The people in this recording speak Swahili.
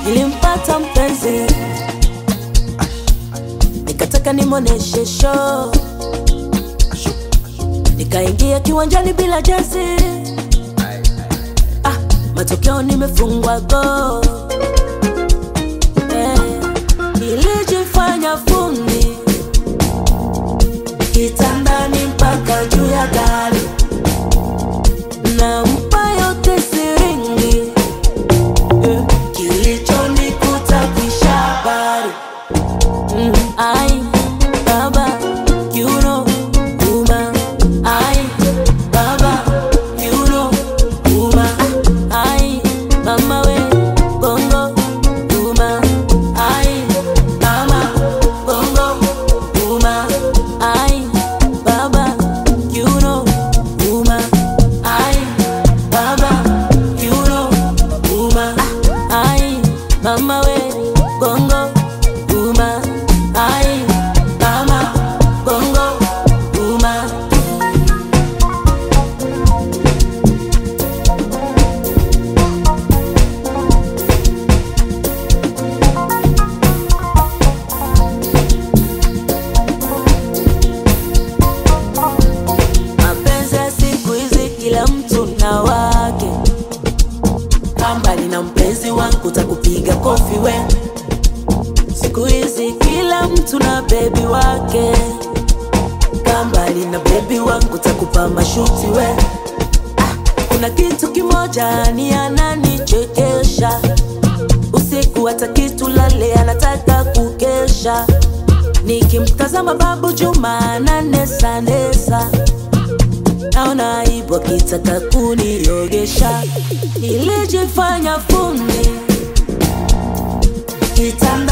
nilimpata mpenzi nikataka nimwoneshe show nikaingia kiwanjani bila jezi ah, matokeo nimefungwa go eh, nilijifanya fundi kitandani mpaka juu ya gari nampa yote siringi eh, kilichonikuta kisha habari mm, ai baba you know uma ai baba you know uma ai mama we bongo uma ai mama bongo uma ai baba you know uma ai baba you know uma ai mama we bongo uma ai mama bongo uma mapenzi ya siku hizi kila mtu na wake kambali na mpenzi wangu takupiga kofi we siku hizi kila mtu na bebi wake kambali na bebi wangu takupa mashuti we ah, kuna kitu kimoja ni ananichekesha usiku hata kitu lale anataka kukesha nikimtazama babu juma ananesanesa naona aibu akitaka kuniogesha nilijifanya fundi kitanda